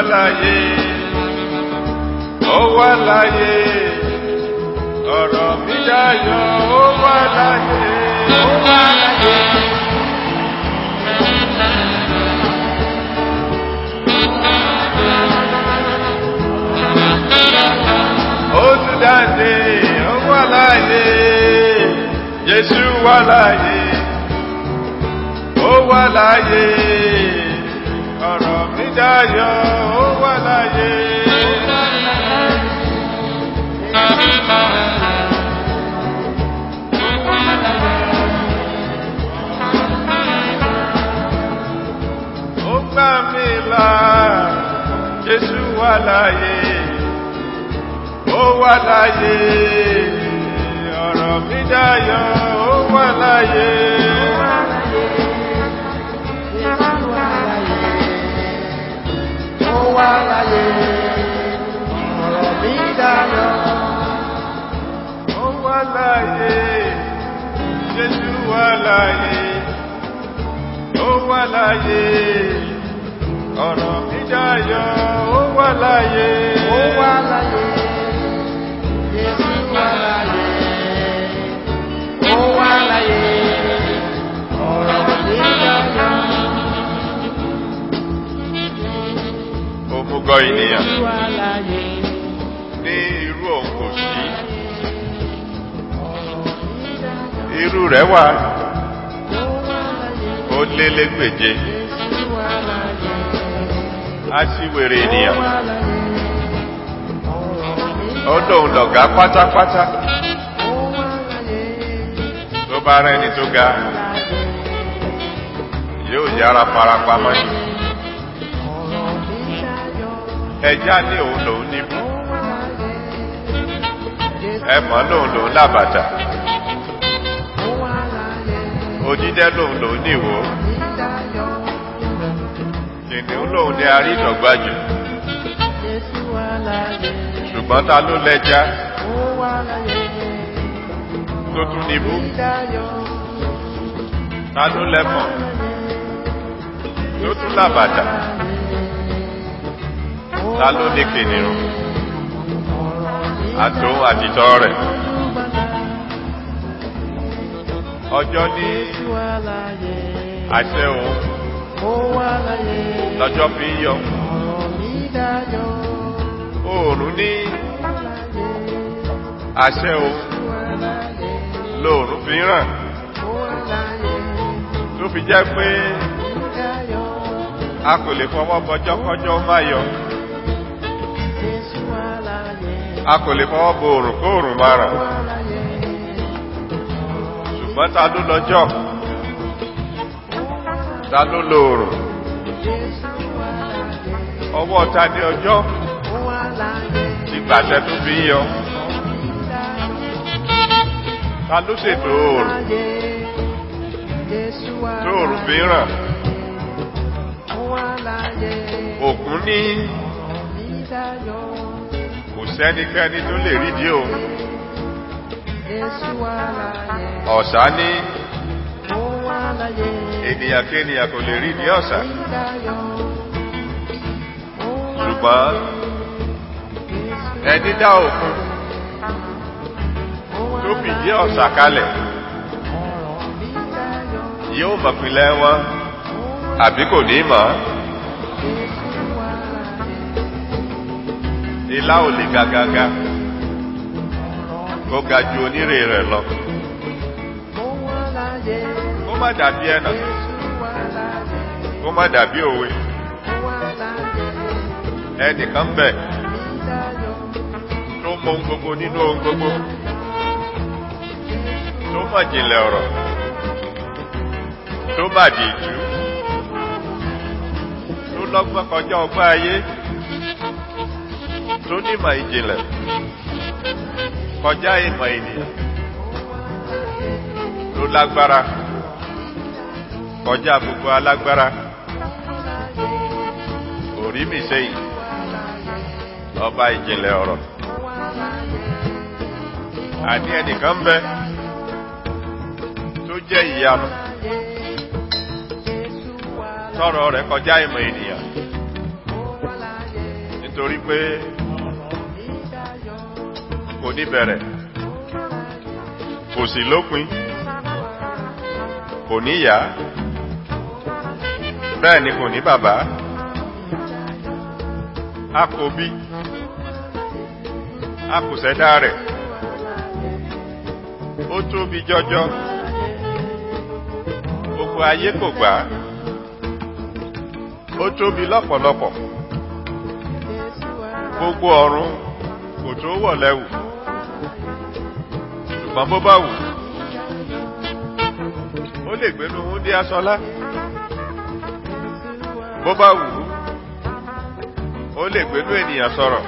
láyé ó wà láyé ọ̀rọ̀ mi dayọ̀ ó wà láyé ó wà láyé. ó tún dáńdé ó wà láyé Jésù wà láyé ó wà láyé ọ̀rọ̀ mi dayọ̀ ó wà láyé. ó gbà mí là Jésù wà láyé ó wà láyé ọ̀rọ̀ mi dayọ̀ ó wà láyé. Ó wà láyé, ọ̀rọ̀ mi dayọ̀. ó wà láyé Jésù wà láyé ó wà láyé ọ̀rọ̀ mi dayọ̀ ó wà láyé. Ó wà láyé, Jésù wà láyé. Ó wà láyé, ọ̀rọ̀ mi dayọ̀. òmùgọ̀ ènìyàn Jésù wà láyé, ní irú òun kò sí ọ̀rọ̀ mi dayọ̀. irú rẹ̀ wà Ó wà láyé, ó lé légbèje Jésù wà láyé. aṣíwèrè Ó ènìyàn wà láyé, ọ̀rọ̀ mi ó lóun lọ̀gá pátápátá Ó wà láyé, tó bá rẹ́ni tó ga láyé. yóò yára farapamọ́ yìí Ọ̀rọ̀ mi dayọ̀. ẹja ní òun lòun níbú Ó wà láyé, Jésù ẹmọ lòun lòun lábàtà ó wà láyé. òjídẹ́ lòun lòun níwò Mi dayọ̀. kìnìún lòun ní àrídọ̀gbájù Jésù wà láyé. ṣùgbọ́n ta ló lẹ́ja Ó wà láyé. tó tún níbú Mi dayọ̀. ta ló lẹ́mọ̀ tó tún lábàtà ta ló ní kìnìún àtòun àtìtọ́ rẹ̀ ọjọ́ ní Jésù wà láyé. àṣẹ òun Ó wà láyé. lọ́jọ́ fi ń yọ Ọ̀rọ̀ mi dayọ̀. oòrùn ní Ó wà láyé. àṣẹ òun Jésù wà láyé. lóòrùn fi ń ràn Ó wà láyé. tó fi jẹ́ pé Mi dayọ̀. a kò lè fọwọ́ bọjọ́ kọjọ́ ó má yọ Jésù wà láyé. a kò lè fọwọ́ bo òrùn kó òrùn má ràn Ó wà láyé. ṣùgbọ́n ta ló lọ́jọ́ ta ló lo òrùn Jésù wà láyé. ọwọ́ ta ní ọjọ́ Ó wà láyé. ti gbàṣẹ tó fi ń yọ Mi dayọ̀. ta ló ṣètò òrùn Láyé. Jésù wà tó òrùn fi ń láyé. ràn Ó wà láyé. òkun ní Ọ̀rọ̀ mi dayọ̀. kò sẹ́nikẹ́ni tó lè rídìí òun Jésù wà láyé. ọ̀sá ní Ó wà láyé. ènìyàn kéènìyàn kò lè rídìí ọ̀sà Mi dayọ̀. Ó wà ṣùgbọ́n láyé. Jésù ẹni dá òkun ó wà tó fìdí láyé. ọ̀sà kalẹ̀ Ọ̀rọ̀ mi dayọ̀. yóò mọ̀pìnlẹ̀ wọn Ó wà àbí kò ní mọ̀ Jésù wà láyé. ilá ò lè gàgàgà Ọ̀rọ̀ kó ga ju onírè rẹ̀ lọ ó wà láyé. kó má dàbí ẹnà Jésù wà láyé. kó má dàbí òwe Ó wà láyé. ẹnìkan bẹ̀ Mi dayọ̀. tó mọ ohun gbogbo nínú ohun gbogbo tó mọ̀ jìnlẹ̀ ọ̀rọ̀ tó má di ìjú tó lọ́gbọ́n kọjá ọgbọ́n ayé tó nímọ̀ ìjìnlẹ̀ kọjá ìmọ̀ ènìyàn tó lágbára kọjá gbogbo alágbára orí mi sẹ́yìn ọba ìjìnlẹ̀ ọ̀rọ̀ àní ẹnìkan ń bẹ tó jẹ́ ìyanu tọrọ rẹ̀ kọjá ìmọ̀ ènìyàn nítorí pé kò ní bẹ̀rẹ̀ kò sí lópin kò ní ìyá bẹ́ẹ̀ ni kò ní bàbá a kò bí a kò ṣẹ̀dá rẹ̀ ó tóbi jọjọ gbogbo ayé kò gbà á ó tóbi lọ́pọ̀lọpọ̀ gbogbo ọ̀run kò tó wọ̀ lẹ́wù ṣùgbọ́n bó bá wù ó lè gbénu wúndí aṣọlá bó bá wù ó lè gbénu ènìyàn sọ̀rọ̀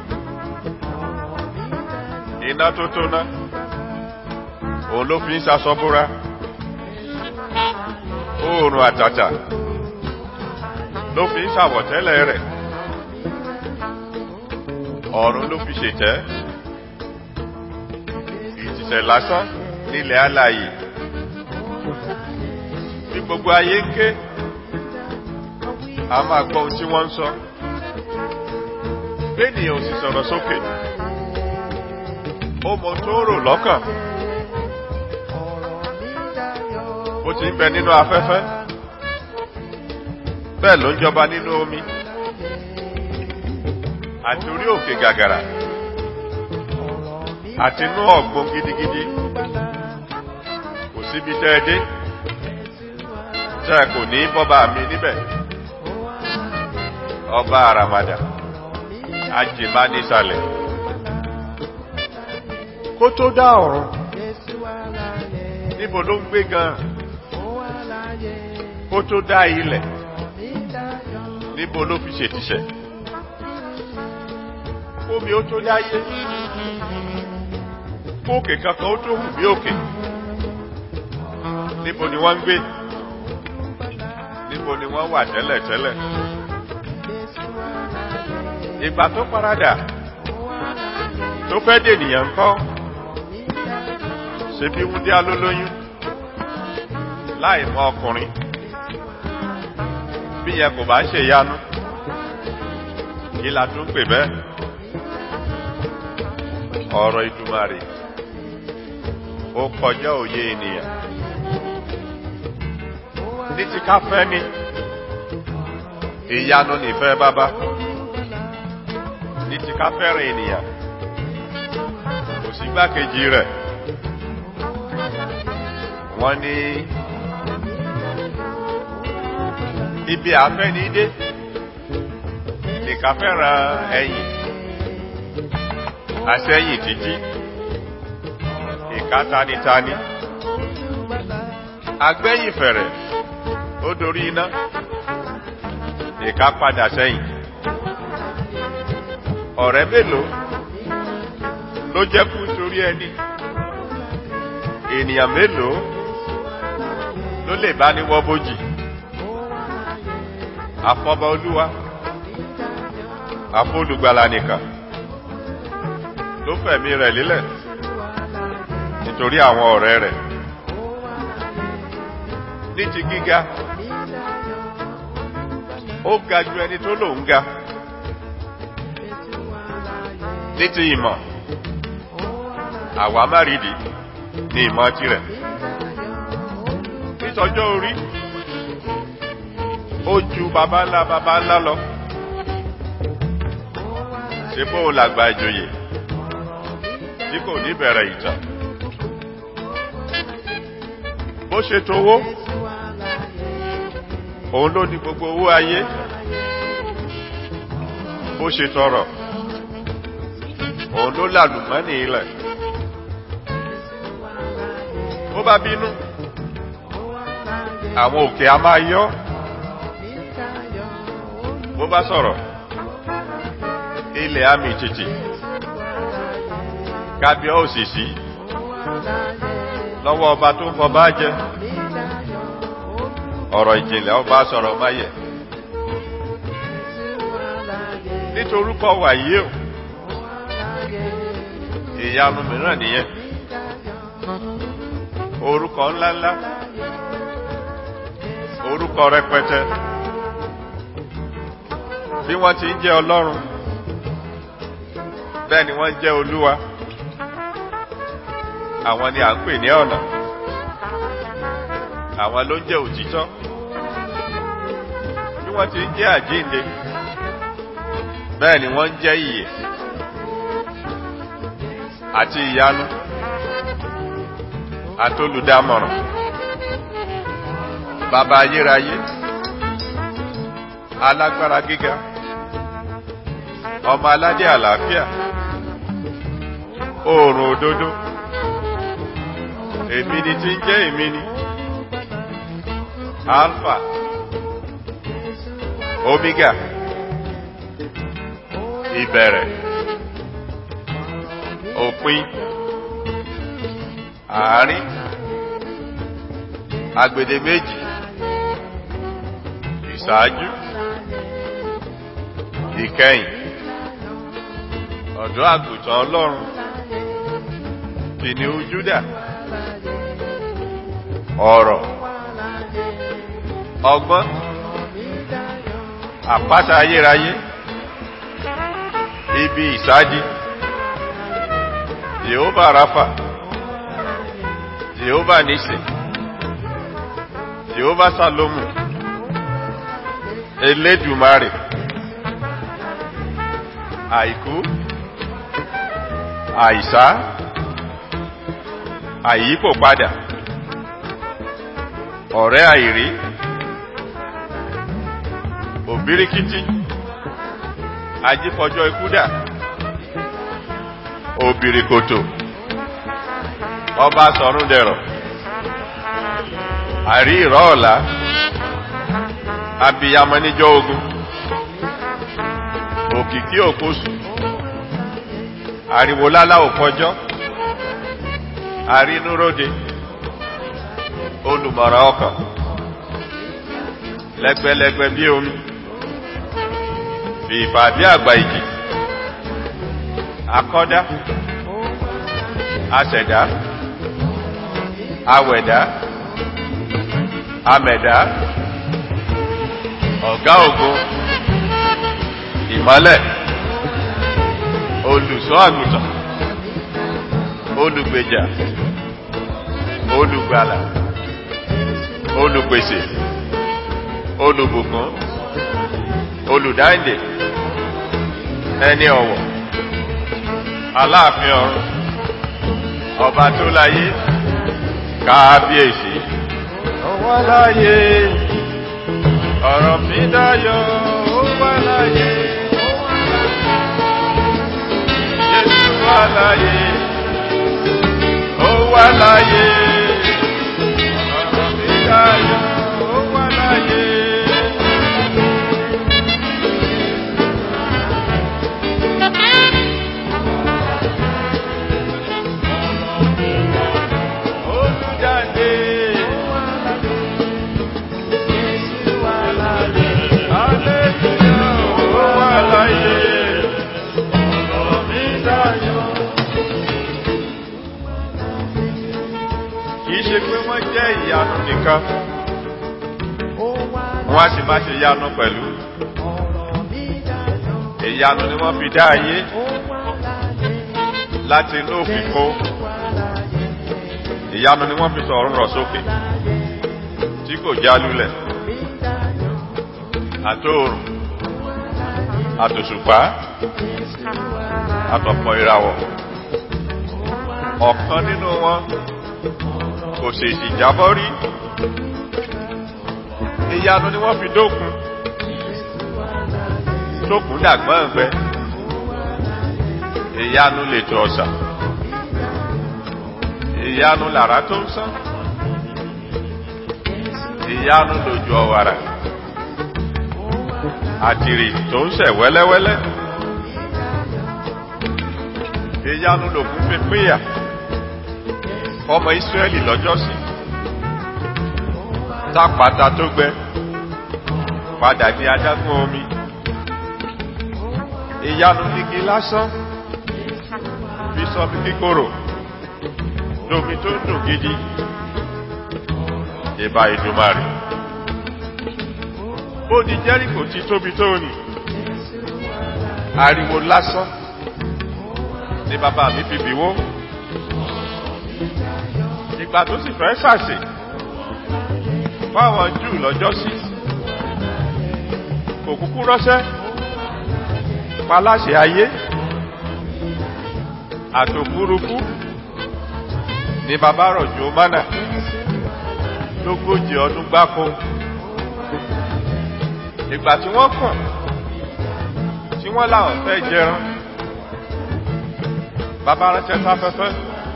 iná tó tó ná òun ló fi ń ṣaṣọ búra oòrùn àtàtà ló fi ń ṣàwọ̀tẹ́lẹ̀ rẹ̀ ọ̀run ló fi ṣètẹ́ ìtìsẹ̀ lásán nílẹ̀ alààyè bí gbogbo ayé ń ké a máa gbọ́ ohun tí wọ́n ń sọ bẹ́ẹ̀nìyàn ò sì sọ̀rọ̀ sókè ó mọ tó rò lọ́kàn bó ti ń bẹ nínú afẹ́fẹ́ bẹ́ẹ̀ ló ń jọba nínú omi àti orí òkè gàgàrà àti inú ọ̀gbun gidigidi kò síbi tẹ́ ẹ dé tẹ́ ẹ kò ní bọ́ba mi níbẹ̀ ọba àràmàdà ajìmánísàlẹ̀ kó tó dá ọ̀run níbo ló ń gbé gan kó tó dá ilẹ̀ níbo ló fi ṣètìṣẹ̀ omi ó tó dáyé kóòkè kankan ó tó hù bí òkè níbo ni wọ́n ń gbé níbo ni wọ́n wà tẹ́lẹ̀tẹ́lẹ̀ ìgbà tó paradà tó fẹ́ dènìyàn ńkọ́ ṣe bí wúndí alólóyún láì mọ ọkùnrin bí yẹn kò bá ṣe yanu kí la tún pè bẹ́ẹ̀ ọ̀rọ̀ ìdùmarè ó kọjá òye ènìyàn ní ti ká fẹ́ ni ìyanu nìfẹ́ bàbá ní ti ká fẹ́ràn ènìyàn kò sí gbákejì rẹ̀ wọ́n ní ibi àfẹ́ni dé nìkan fẹ́ràn ẹ̀yìn àṣẹ́yìn títí ìka tanitani agbẹ́yìn fẹ̀rẹ̀ ó dorí iná ìka padà sẹ́yìn ọ̀rẹ́ mélòó ló jẹ́ kú torí ẹni ènìyàn mélòó ló lè bá ní wọ́ bójì àfọba olúwa àfọlùgbàlà nìkan ló fẹ̀mí rẹ̀ lílẹ̀ nítorí àwọn ọ̀rẹ́ rẹ̀ ní ti gíga ó ga ju ẹni tó lòun ga ní ti ìmọ̀ àwa márìdì ní ìmọ̀ tirẹ̀ nítọjọ́ orí ó ju baba ńlá baba ńlá lọ ṣe bóun làgbà ìjòyè tí kò ní bẹ̀rẹ̀ ìtàn bó ṣe towó òun ló ní gbogbo owó ayé bó ṣe tọrọ òun ló làlùmọ́nì ilẹ̀ bó bá bínú àwọn òkè a máa yọ́ bó bá sọ̀rọ̀ ilẹ̀ àmì títì kábíọ́ òsìsí lọ́wọ́ ọba tó ń fọba jẹ ọ̀rọ̀ ìjìnlẹ̀ ọba sọ̀rọ̀ máyẹ̀ nítorúkọ wàyí o ìyanu mìíràn nìyẹn orúkọ ńláńlá orúkọ rẹpẹtẹ bí wọ́n ti ń jẹ́ ọlọ́run bẹ́ẹ̀ ni wọ́n jẹ́ olúwa àwọn ni à ń pè ní ọ̀nà àwọn ló ń jẹ́ òtítọ́ bí wọ́n ti ń jẹ́ àjíǹde bẹ́ẹ̀ ni wọ́n ń jẹ́ ìyè àti ìyanu àtolùdámọ̀ràn bàbá ayérayé alágbára gíga ọmọ aládé àlàáfíà oòrùn òdodo èmi ni tí ń jẹ́ èmi ni alpha omega ìbẹ̀rẹ̀ òpin àárín agbedeméjì ìṣáájú ìkẹyìn ọ̀dọ́ àgùntàn ọlọ́run kìnìún júdà ọ̀rọ̀ ọgbọ́n àpáta ayérayé ibi ìsádi jehova rafa jehova nisi jehova salomu elédùmarè àìkú àìsá àyípò padà ọ̀rẹ́ àìrí òbíríkítí ajífọjọ́ ikúdà òbìrìkòtò ọba sọ̀rún dẹ̀rọ̀ àrí ìrọ̀ ọ̀la abiyamọ níjọ́ ogun òkìkí òkóṣù ariwo lálá òkọjọ́ àrínúróde olùmọ̀ràn ọkàn lẹ́gbẹ́lẹ́gbẹ́ bí omi fìfà bí àgbà ìjì akọ́dá aṣẹ̀dá awẹ̀dá amẹ̀dá ọ̀gá ògo ìmọ́lẹ̀ olùṣọ́ àgùntàn olùgbèjà olùgbàlà olùpèsè olùbùkún olùdáǹdè ẹni ọ̀wọ̀ aláàfin ọ̀run ọba tó láyé kábíyèsí ó wá láyé ọ̀rọ̀ mi dáyọ̀ ó wá láyé Jésù wá láyé ó wá láyé ọ̀rọ̀ mi dáyọ̀ ó wá láyé. Olùjáde. Hallelujah, ó wà láyé. Ọ̀rọ̀ mi dayọ̀. Kìí ṣe pé wọ́n jẹ́ ìyanu nìkan, wọ́n á sì máa ṣe ìyanu pẹ̀lú. Ìyanu ni wọ́n fi dá ayé láti inú òfìfo. Ìyanu ni wọ́n fi sọ̀rọ̀ rọ̀ sókè tí kò já lulẹ̀. Àtóòrùn, àtòṣùpá, àtọ̀pọ̀ ìràwọ̀. Ọ̀kan nínú wọn kò ṣèṣì jábọ́ rí. Ìyanu ni wọ́n fi dókun. Tókun dàgbọ́n ẹ̀gbẹ́. Ìyanu lè tó ọ̀sà. Ìyanu làrá tó ń sán. Ìyanu lòjò ọ̀wàrà. Àtìrì tó ń sẹ̀ wẹ́lẹ́wẹ́lẹ́. Ìyanu lòkun fi pínyà. Ọmọ Ísírẹ́lì lọ́jọ́sí. Tápàtà tó gbẹ. Padà di adágún omi. Ìyanu igi lásán. Fi sọ mi kíkorò lómi tó ń dùn gidi ìbá ìdùmarè ó di jẹ́ríkò tí tóbi tó nì ariwo lásán ni bàbá mi fi bìwó ìgbà tó sì fẹ́ ṣàṣì fáwọn júù lọ́jọ́ sí kò kúkú rọ́ṣẹ́ paláṣẹ ayé àtòfúrufú ni bàbá rọ̀jò mánà lógójì ọdún gbáko ìgbà tí wọ́n kàn tí wọ́n láwọn fẹ́ jẹran bàbá ránṣẹ́ sáfẹ́fẹ́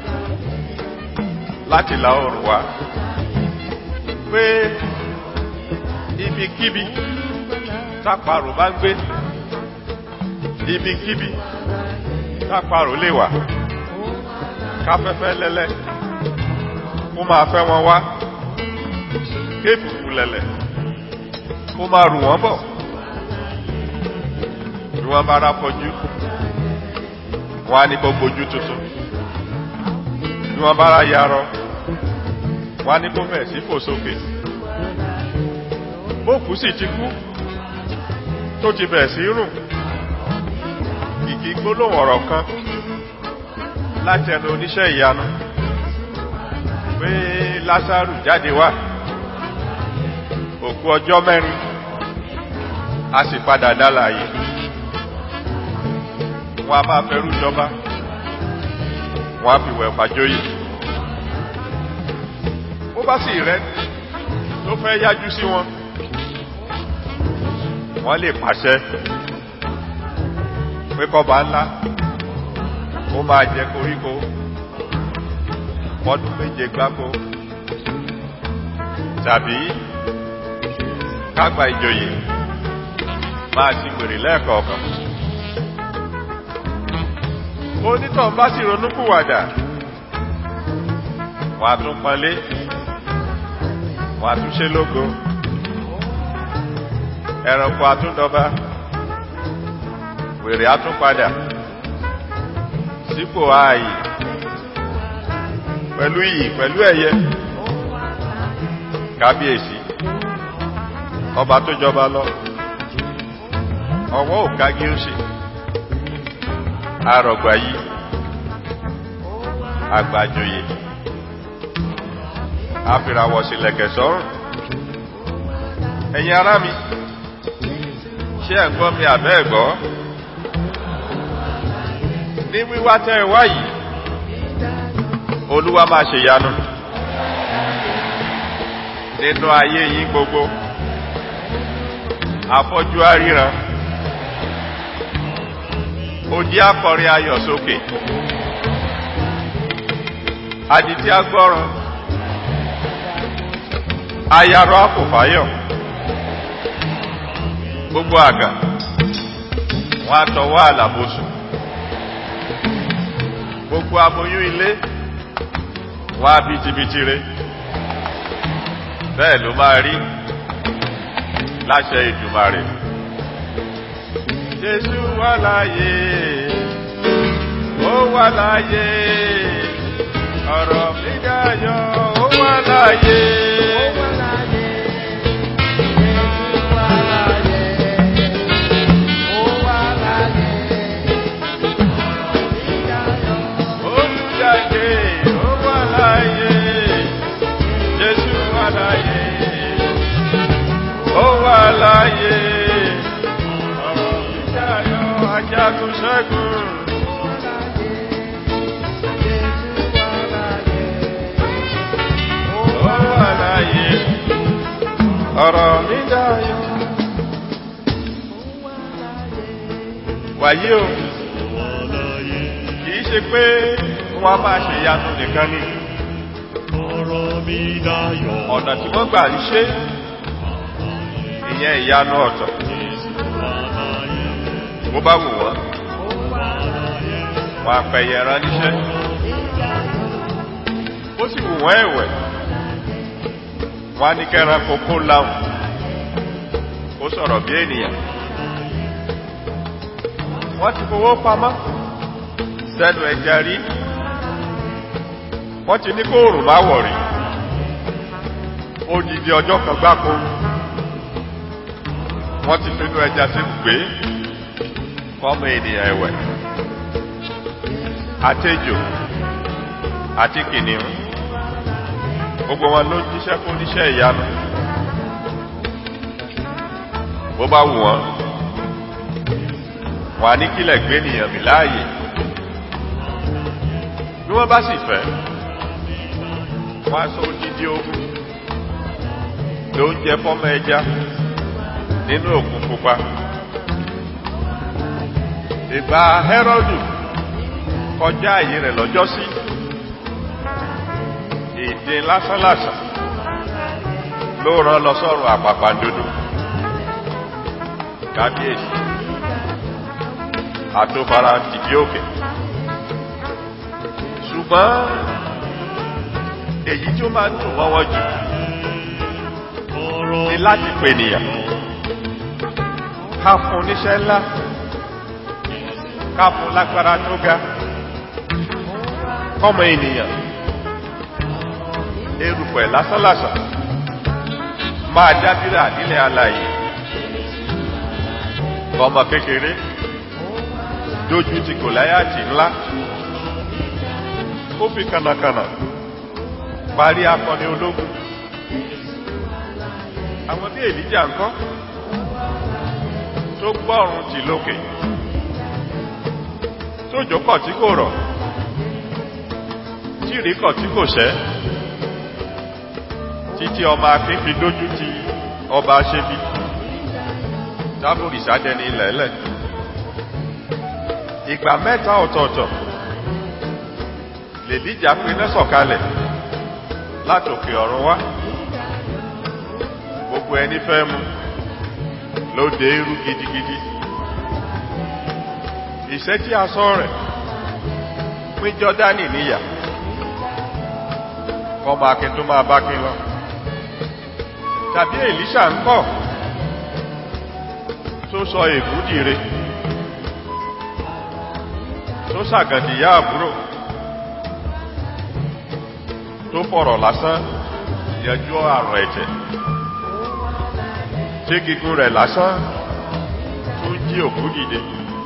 láti la oòrùn wá pé ibikíbi táparò bá ń gbé ibikíbi táparò lè wà káfẹ́fẹ́ lẹ́lẹ́ kó máa fẹ́ wọn wá kéèkùkù lẹ̀lẹ̀ kó máa rù wọ́n bọ̀ bí wọ́n bá rá fọjú wọ́n á ní kó gbojú tuntun bí wọ́n bá rá yarọ wọ́n á ní kó bẹ̀ sí fò sókè bókù sì ti kú tó ti bẹ̀ sí rùn kìkì gbólóhùn ọ̀rọ̀ kan láti ẹnu oníṣẹ́ ìyanu pé lásàrù jáde wá òkú ọjọ́ mẹ́rin a sì padà dálàyé wọn a máa fẹ́rú jọba wọn a fi wẹ̀ fàjóyè ó bá sì rẹ tó fẹ́ yájú sí wọn wọ́n lè pàṣẹ pé kọba ńlá ó máa jẹ koríko ọdún méje gbáko tàbí kágbà ìjòyè máa ti wèrè lẹ́ẹ̀kọ̀ọ̀kan onítàn bá sì ronúkúwàdà wà tún pọnlé wà tún ṣe lógo ẹranko àtúndọba wèrè àtúnpadà sípò ààyè pẹ̀lú iyì pẹ̀lú ẹ̀yẹ kábíyèsí ọba tó jọba lọ ọwọ́ òkágí ó ṣe àrọ̀gbà yìí àgbàjòyè àfìràwọ̀ sílẹ̀kẹ̀ sọ́rùn ẹ̀yin ará mi ṣé ẹ̀ ń gbọ́ mi àbẹ́ ẹ̀gbọ́ ní wíwá tẹ́ ẹ wá yìí olúwa máa ṣe yanu nínú ayé yín gbogbo afọ́jú aríran odi akọrin ayọ̀ sókè adití agbọ́ràn ayarọ akòfáyọ̀ gbogbo àgà wọn àtọwọ́ àlàbòsùn gbogbo aboyún ilé wá bitibitire bẹ́ẹ̀ ló máa rí láṣẹ ìdùmarè jésù wà láàyè ó wà láàyè ọ̀rọ̀ mi dayọ̀ ó wà láàyè. Olùjáde ó wà láàyè jésù wà láàyè ó wà láàyè ọ̀rọ̀ mi dayọ̀ ajagun ṣẹ́gun. Ó wà láàyè ọ̀rọ̀ mi dayọ̀. Wàyí o, kìí ṣe pé wọ́n á máa ṣe ìyanu nìkan ni. Ọ̀nà tí wọ́n gbà ń ṣe ìyẹn ìyanu ọ̀tọ̀. Bó bá wù wọ́n, wọ́n àpẹyẹ ẹran níṣẹ́. Ó sì wù wọ́n ẹ̀wẹ̀. Wọ́n á ní kẹ́ran kókó láwùn. Ó sọ̀rọ̀ bí ènìyàn. Wọ́n ti fowó pamọ́ sẹ́nu ẹja rí. Wọ́n ti ní kóòrùn má wọ̀ rí. Odidi ọjọ́ kan gbáko. Wọ́n ti finú ẹja sí gbé fọ́mọ ènìyàn ẹ̀wẹ̀. àtejò àti kìnìún gbogbo wọn ló jíṣẹ́ fún oníṣẹ́ ìyanu bó bá wù wọ́n wà ní kílẹ̀ gbé nìyàn mi láàyè bí wọ́n bá sì fẹ́ wọ́n á sọ odidi ogun ló ń jẹ fọ́mọ ẹja nínú òkun pupa ìgbà Hẹ́rọ́dù kọjá àyè rẹ̀ lọ́jọ́sí èdè lásánlàsàn ló rán lọ sọ́run àpàpàǹdodo kábíyèsí àtòfara tìbí òkè ṣùgbọ́n èyí tí ó máa ń dùn wọ́wọ́ jù ni láti pè nìyàn ká fún níṣẹ́ ńlá ká fún lágbára tó ga kọ́mọ ènìyàn erùpẹ̀ lásánlàsàn máa dábìrà nílẹ̀ alàyè ọmọ kékeré dójú ti gòláyàtì ńlá ó fi kànàkànà parí akọni ológun àwọn bí èlíjà ńkọ́ tó gbọ́rùn tì lókè tó jókọ̀ tí kò rọ̀ tí ìríkọ̀ tí kò ṣẹ́ títí ọmọ akin fi dójú ti ọba aṣebi dábòrì sádẹni ilẹ̀ẹ́lẹ̀ ìgbà mẹ́ta ọ̀tọ̀ọ̀tọ̀ lèdíjà pinnu sọ̀kalẹ̀ látòkè ọ̀run wá gbogbo ẹni fẹ́ mu ló dé irú gidigidi ìṣẹ́ tí a sọ rẹ̀ pín jọ́dánì níyà kọmọ akin tó máa bá kin lọ tàbí èlíṣà ń kọ́ tó sọ ègúdìre tó sàgàdìyà àbúrò tó fọ̀rọ̀ lásán yanjú àrùn ẹ̀jẹ̀ tí gígùn rẹ̀ lásán tó jí òkú dìde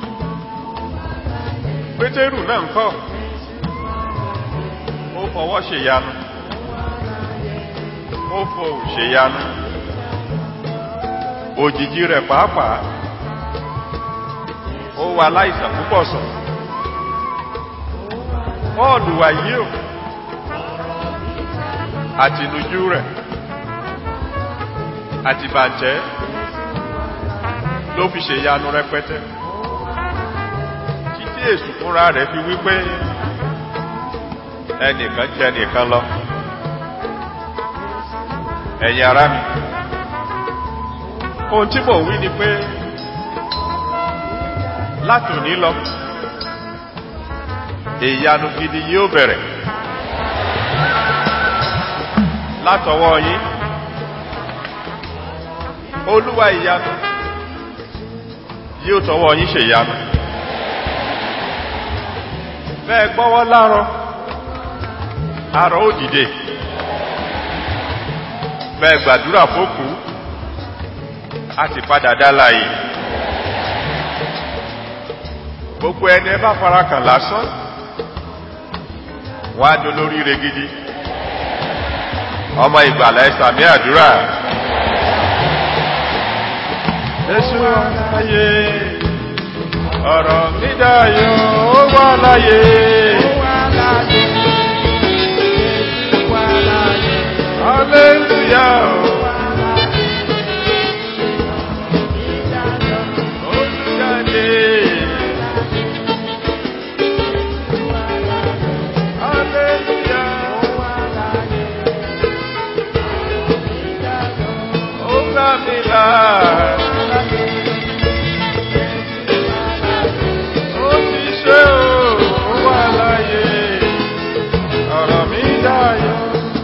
pétérù náà ń kọ́ ó fọwọ́ ṣèyanu ó fohùn ṣèyanu òjìji rẹ̀ pàápàá ó wà láìsàn púpọ̀ sàn Pọ́ọ̀lù wàyí o àtìnújú rẹ̀ àti bàjẹ́ ló fi ṣe yanu rẹpẹtẹ títí èsù fúnra rẹ̀ fi wípé ẹnìkan jẹ nìkan lọ ẹ̀yin ará mi ohun tí mò ń wí ni pé látòní lọ ìyanu gidi yóò bẹ̀rẹ̀ látọwọ́ yín olúwa ìyanu yóò tọwọ́ yín ṣe ìyanu bẹ́ẹ̀ gbọ́wọ́ láàrọ̀ àrọ̀ ó dìde bẹ́ẹ̀ gbàdúrà fókù a ti padà dá láàyè gbogbo ẹni ẹ bá farakàn lásán wọ́n á dolórí rẹ̀ gidi ọmọ ìgbàlá ẹsàmí àdúrà Jésù aláyé ọ̀rọ̀ mídáyọ̀ ó wà láyé Hallelujah Olùjáde Hallelujah Ó gbà mí là Ó ti ṣe o, ó wà láyé ọ̀rọ̀ mi dáyọ̀.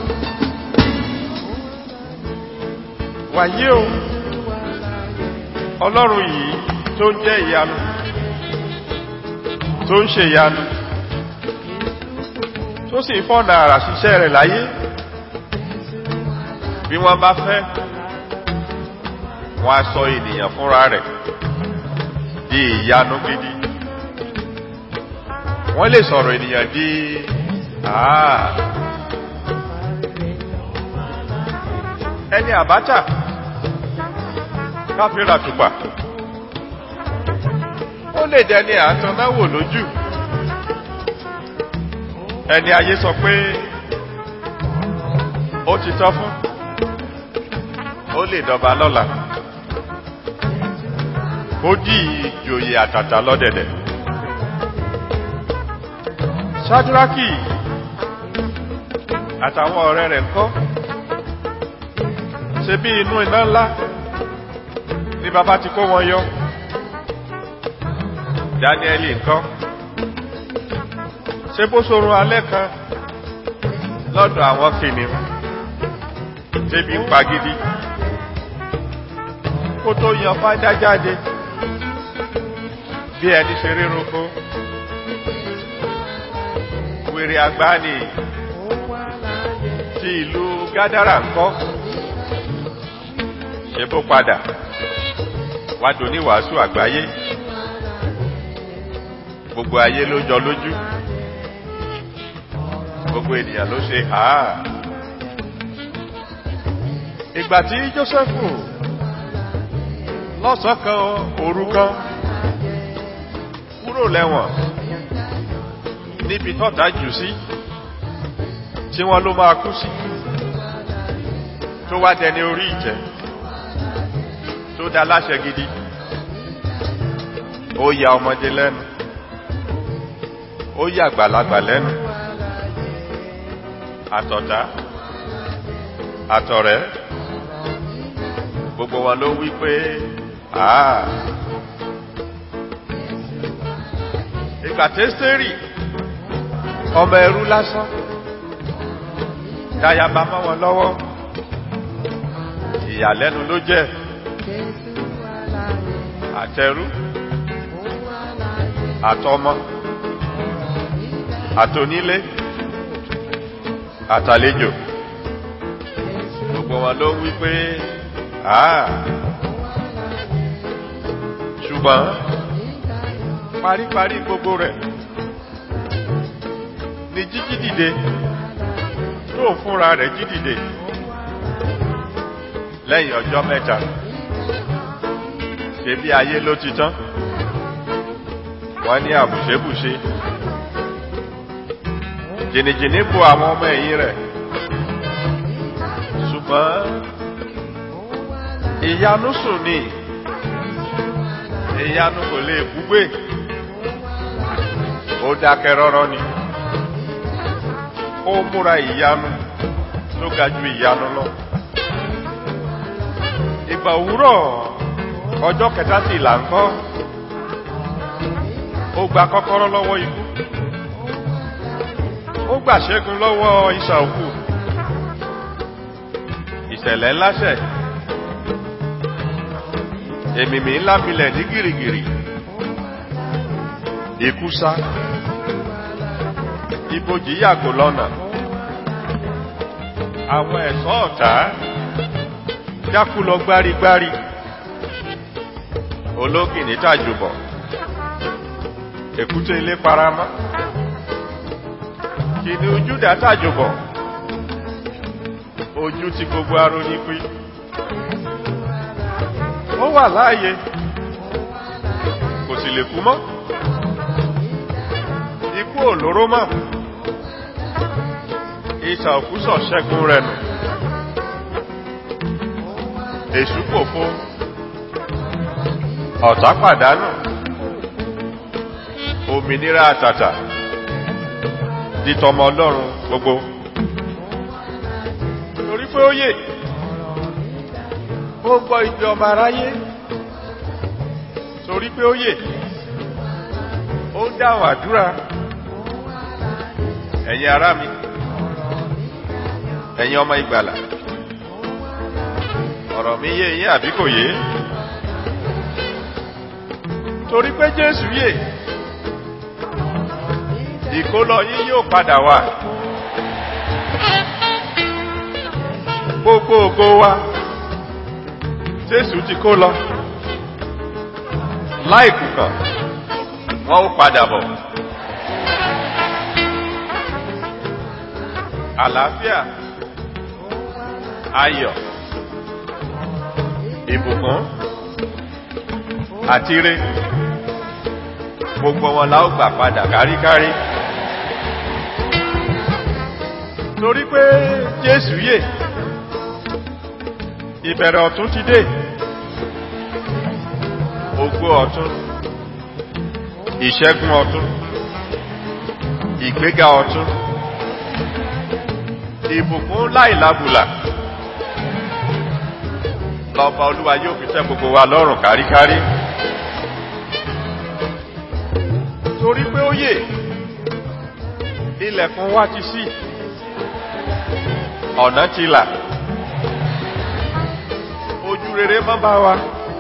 Wàyí o, Ọlọ́run yìí tó ń jẹ́ ìyanu, tó ń ṣe ìyanu, tó sì ń fọ́nà àrà ṣiṣẹ́ rẹ̀ láyé, bí wọ́n bá fẹ́, wọ́n á sọ ènìyàn fúnra rẹ̀ di ìyanu gidi. wọ́n lè sọ̀rọ̀ ènìyàn di àà ẹni àbátà káfíra tùpà ó lè dẹni àtọ́náwò lójú ẹni ayé sọ pé ó ti tọ́ fún ó lè dọba lọ́la ó dí ìjòyè àtàtà lọ́dẹ̀dẹ̀ ṣájúrákì àtàwọn ọ̀rẹ́ rẹ̀ ńkọ́ ṣe bí inú iná ńlá ní bàbá ti kó wọn yọ dáníẹ́lì ńkọ́ ṣe bó sorun alẹ́ kan lọ́dọ̀ àwọn kìnìún tẹ́bí ń pa gidi kó tó yan fájá jáde bí ẹni ṣe rírúkú wèrè àgbáni ti ìlú gádàrà ńkọ́ ṣe bó padà wádò ní wàásù àgbáyé gbogbo ayé ló jọ lójú gbogbo ènìyàn ló ṣe àá ìgbà tí jósẹ́fù lọ́sàn kan òru kan kúrò lẹ́wọ̀n níbi tọ́ta jù sí tí wọ́n ló máa kú sí tó wá dẹni orí ìjẹ́ tó dá láṣẹ gidi ó ya ọmọdé lẹ́nu ó yà àgbàlagbà lẹ́nu àtọ̀dá àtọ̀rẹ́ gbogbo wọn ló wí pé àà ìgbà tẹ́sítẹ́rì ọmọ ẹrú lásán dáyàbá mọ́ wọn lọ́wọ́ ìyàlẹ́nu ló jẹ́ àtẹrú àtọmọ àtonílé àtàlejò gbogbo wọn ló wí pé àà ṣùgbọ́n paríparí gbogbo rẹ̀ ni jíjí dìde tó fúnra rẹ̀ jí dìde lẹ́yìn ọjọ́ mẹ́ta ṣe bí ayé ló ti tán wọ́n ní àbùṣébùṣe jìnnìjìnnì bo àwọn ọmọ ẹ̀yìn rẹ̀ ṣùgbọ́n ìyanu sùn ní ìyanu kò lè gbúgbé ó dákẹ́ rọ́rọ́ ni ó múra ìyanu tó ga ju ìyanu lọ ìgbà òwúrọ̀ ọjọ́ kẹta sí ìlà ńkọ́ ó gba kọ́kọ́rọ́ lọ́wọ́ ikú ó gbà ṣẹ́gun lọ́wọ́ ìsà òkú ìṣẹ̀lẹ̀ ńláṣẹ̀ èmìmì ńlá milẹ̀ ní gìrìgìrì ikú sá ibojì yàgò lọ́nà àwọn ẹ̀ṣọ́ ọ̀tá jákú lọ gbárigbári ológìní tàjùbọ̀ èkúté ilé paramọ́ kìnnìún Júdà tàjùbọ̀ ojú ti gbogbo aró ní pí ó wà láàyè kò sì lè kú mọ́ ikú olóró mọ́ ìsà òkúsọ̀ ṣẹ́gun rẹ̀ nù èṣù pòfo ọ̀tá pàdánù òmìnira àtàtà di tọmọ ọlọ́run gbogbo torí pé ó yè ó gbọ́ ìgbé ọmọ aráyé torí pé ó yè ó ń dáhùn àdúrà ẹ̀yin ará mi ẹ̀yin ọmọ ìgbàlà ọ̀rọ̀ mi yé yín àbí kò yé torí pé Jésù yè ìkólọ yín yóò padà wá gbogbo ògo wa Jésù ti kó lọ láìkùkàn wọn ó padà bọ̀ àlàáfíà ayọ̀ ìbùkún àti ire gbogbo wọn la ó gbà padà káríkárí torí pé jésù yè ìbẹ̀rẹ̀ ọ̀tún ti dé ògo ọ̀tún ìṣẹ́gun ọ̀tún ìgbéga ọ̀tún ìbùkún láìlábùlà lọ́ba olúwa yóò fi tẹ́ gbogbo wa lọ́rùn káríkárí torí pé ó yè ilẹ̀kùn wa ti ṣí ọ̀nà ti là ojú rere mọ́ bá wa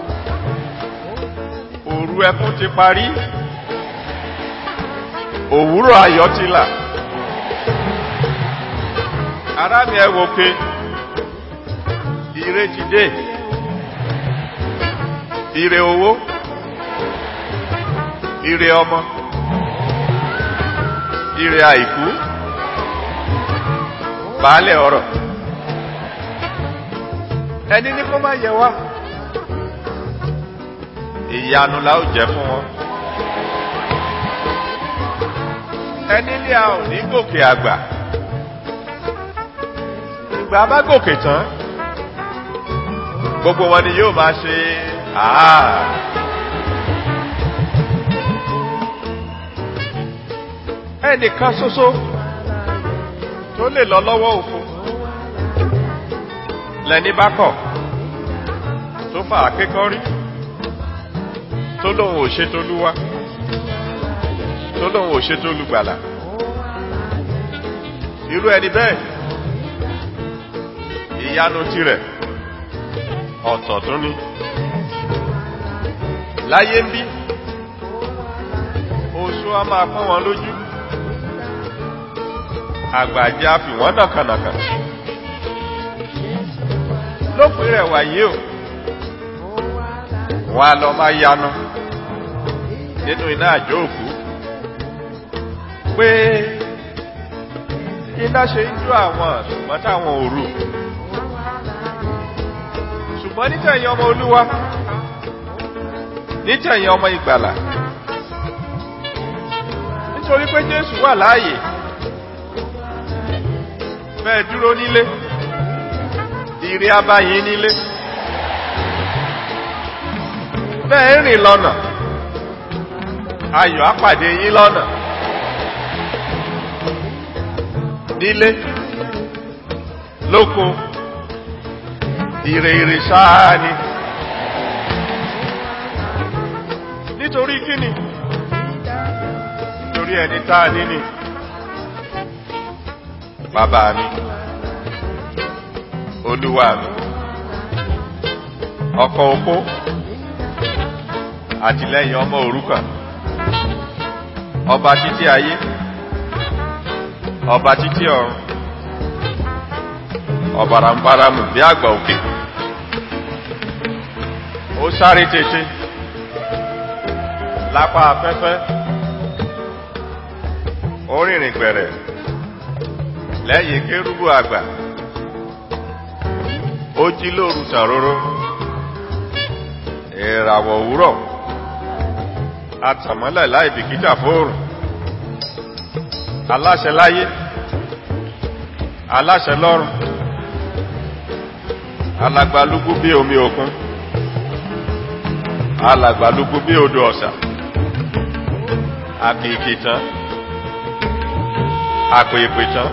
òru ẹkún ti parí òwúrọ̀ ayọ̀ ti là ará mi ẹ wò pé ire ti dé ire owó ire ọmọ ire àìkú baálẹ̀ ọ̀rọ̀ ẹni ní kó má yẹ wá ìyanu la ó jẹ fún wọn ẹni ní a ò ní gòkè àgbà ìgbà bá gòkè tán gbogbo wọn ni yóò máa ṣe àá ẹnìkan ṣoṣo tó lè lọ lọ́wọ́ òfo lẹni bá kọ̀ tó fà á kékọ́rí tó lóun ò ṣe tó lúwa tó lóun ò ṣe tó lùgbàlà irú ẹni bẹ́ẹ̀ ìyanu tirẹ̀ ọ̀tọ̀ tó ní láyé ń bí oṣù a máa pọ́n wọn lójú àgbàjẹ́ a fi wọ́n nàkànàkà lópin rẹ̀ wáyé o wọ́n a lọ máa yanu nínú iná àjò òkú pé iná ṣe ń jó àwọn ṣùgbọ́n táwọn òru ṣùgbọ́n nítẹ̀yìn ọmọ olúwa nítẹ̀yìn ọmọ ìgbàlà nítorí pé jésù wà láàyè bẹ́ẹ̀ dúró nílé ìrì abáyín nílé bẹ́ẹ̀ rìn lọ́nà ayọ̀ apàdé yín lọ́nà nílé lóko ire ire sáà ni nítorí kíni nítorí ẹni táà níní bàbá mi olúwa mi ọkọ opó àtìlẹ́yìn ọmọ òrukàn ọba títí ayé ọba títí ọ̀run ọ̀bàràǹbaràmù bí àgbà òkè ó sáré tètè lápá afẹ́fẹ́ ó rìnrìn gbẹ̀rẹ̀ lẹ́yìn kérúbù àgbà ó jí lóru tàróró ìràwọ̀ òwúrọ̀ atàmọ́lẹ̀ láì bìkítà fóòrùn aláṣẹ láyé aláṣẹ lọ́run alàgbàlúgbú bí omi òkun alàgbàlúgbú bí odò ọ̀sà àkìkì tán àpèpè tán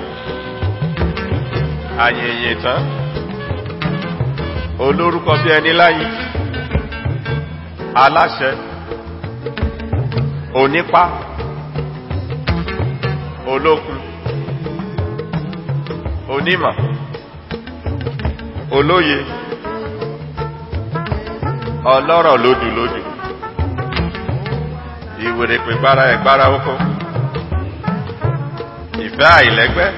àyèyè tán olórúkọ bí ẹni láyé aláṣẹ onípá olókun onímọ̀ olóye ọlọ́rọ̀ lódùlódù ìwèrèpè gbára ẹ̀gbára oko ìfẹ́ àìlẹ́gbẹ́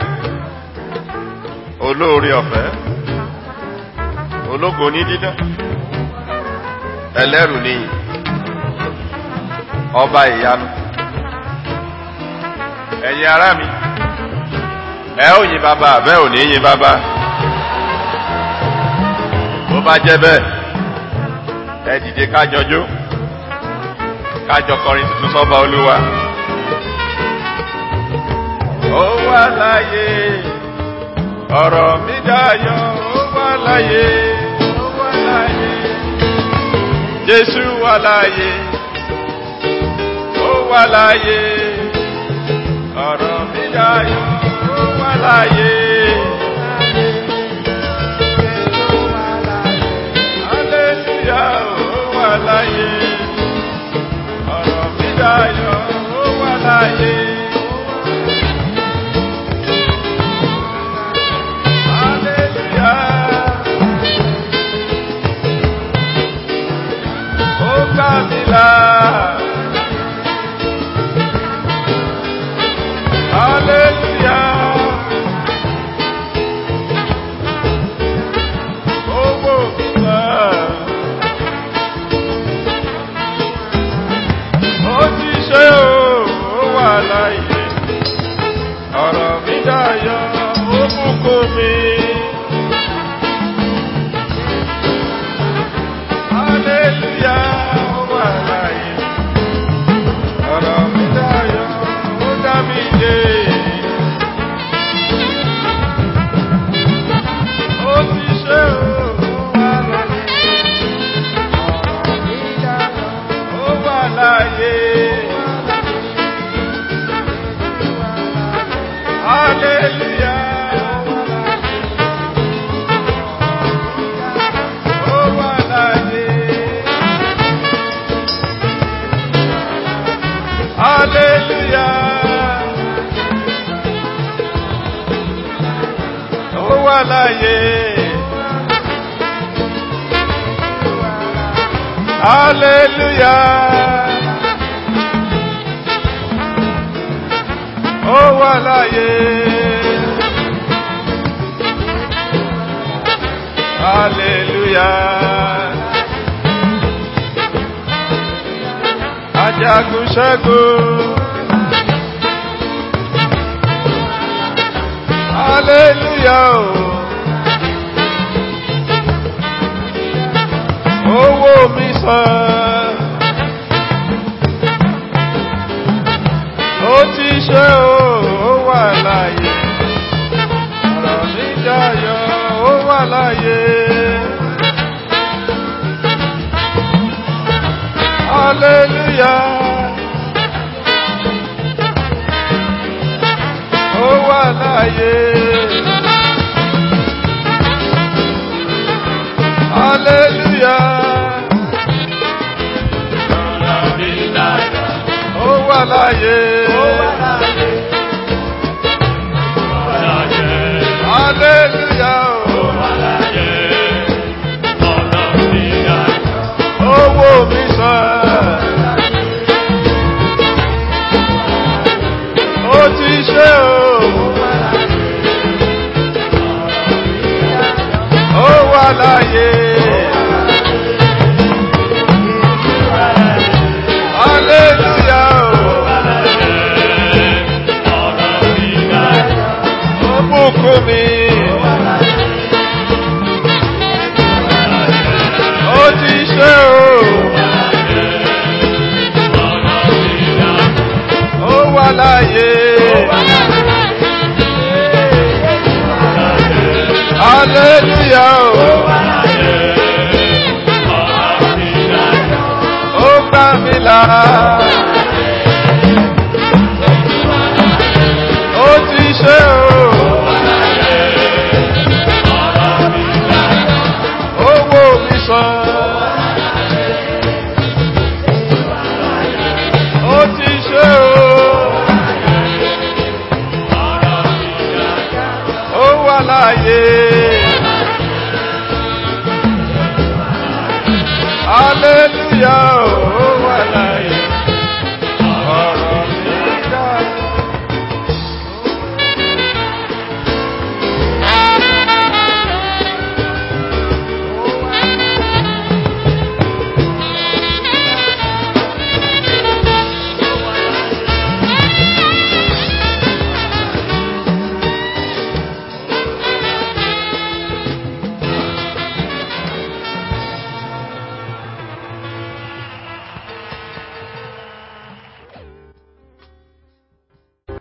olóore ọ̀fẹ́ ológo ní dídán ẹlẹ́rù níyì ọba ìyanu ẹ̀yin ará mi ẹ ó yin bàbá àbẹ́ ò ní yin bàbá bó bá jẹ́ bẹ́ẹ̀ ẹ dìde kájọjú kájọ kọrin tuntun sọ́ba olúwa. ó wà láyé ọ̀rọ̀ mi dayọ̀ ó wà láyé ó wà láyé jésù wà láyé ó wà láyé ọ̀rọ̀ mi dayọ̀ ó wà láyé. Hallelujah, ó wà láyé. Ọ̀rọ̀ mi dayọ̀, ó wà láyé. Hallelujah. Ó gbà mí là. Hallelujah. Owó mi sàn. ó ti ṣe o ó wà láyé ọ̀rọ̀ mi dayọ̀ ó bùkún mi. Hallelujah, ó wà láyé. Ọ̀rọ̀ mi dayọ̀, ó dá mi dé. Ó ti ṣe o, ó wà láyé. Ó wà láyé. Hallelujah. Ó wà láyé. Hallelujah. Ó wà láyé. Hallelujah. Ó wà láyé. Hallelujah. Ajagun ṣẹ́gun. Hallelujah. o. Owó mi sàn. Ó ti ṣe o, ó wà láyé. Ọ̀rọ̀ mi dayọ̀, ó wà láyé. Hallelujah. Ó wà láyé. Hallelujah. Ó wà láyé. Hallelujah. Owó mi sàn. Ó ti ṣe o. Ó wà láyé. Hallelujah. Ó bùkún mi. Ó ti ṣe o. Ó wà láyé. Hallelujah. Ó gbà mí là. Ó ti ṣe o. Owó mi sàn. Ó ti ṣe o. Ó wà láyé.